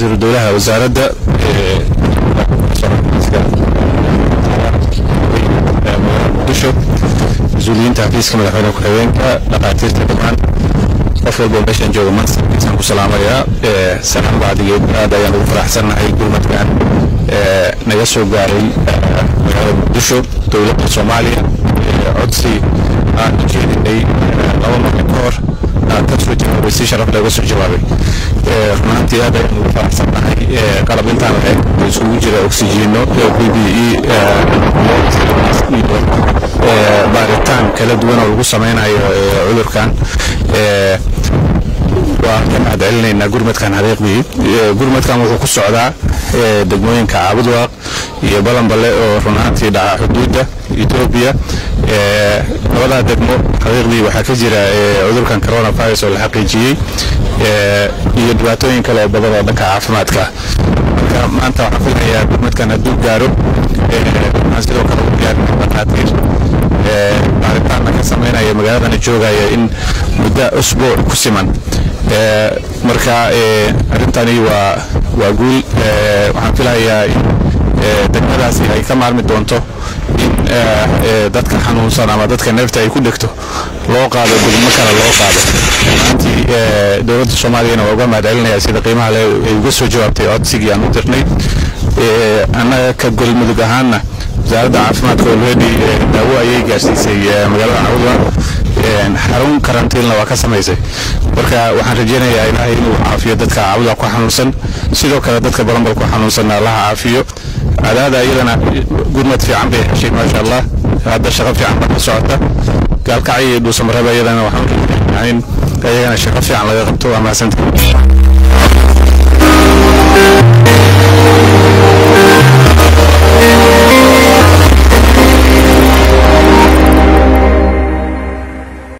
wasiiru dowlaha wasaaradda muqdisho mas-uuliyiinta xafiiska madaxweyne ku-xigeenka dhaqaatiirta dhammaan qof walba meeshan jooga mansabkiisaan ku salaamayaa salaan bacdigeed aad ayaan ugu faraxsannahay gurmadkan naga soo gaaray magaalada muqdisho dowladda soomaaliya codsi aan u jeedinay laba maalin ka hor aad ka soo jawaabay si sharaf looga soo jawaabay runaantii aad ayaan ugu faraxsannahay qalab intaan lahayn isugu jira oksijiino b b e baaritaan kala duwan oo lagu samaynayo cudurkan waan ka mahad celinaynaa gurmadkan xaqiiqdii gurmadkan wuxuu ku socdaa degmooyinka caabudwaaq iyo balanballe oo runaantii dhaca xuduudda etoobiya labadaa degmo xaqiiqdii waxaa ka jira cudurkan coronavirus oo la xaqiijiyey iyo dhibaatooyin kale oo badan oo dhanka caafimaadka marka maanta waxaan filayaa gurmadkan hadduu gaaro waxaan sidoo kale u diyaarinay dhaqaatiir baaritaanna ka samaynaya magaaladana joogaya in muddo usbuuc ku siman marka arrintani waa waa guul waxaan filayaa in degmadaasi ay ka maalmi doonto in dadka xanuunsan ama dadka neefta ay ku dhegto loo qaado degmo kale loo qaado maantii dowladda soomaaliyana waa uga mahad celinaya sida qiimaha le ay uga soo jawaabtay codsigii aan u dirnay annaga ka golmudug ahaanna wasaaradda caafimaadka olredy daawo ayay gaarsiisay magaalada cawdwa xarun karantiilna waa ka samaysay marka waxaan rajeynayaa ilaahay inuu caafiyo dadka cawda ku xanuunsan sidoo kale dadka balanbal ku xanuunsanna allaha caafiyo cadaada iyadana gurmad fiican bay heshay maasha allah hadda shaqo fiican baa ka socota gaalkacyo iyo dhuusamareeba iyadana waxaan rajeynayaa in ayagana shaqo fiican laga qabto waa mahadsantahay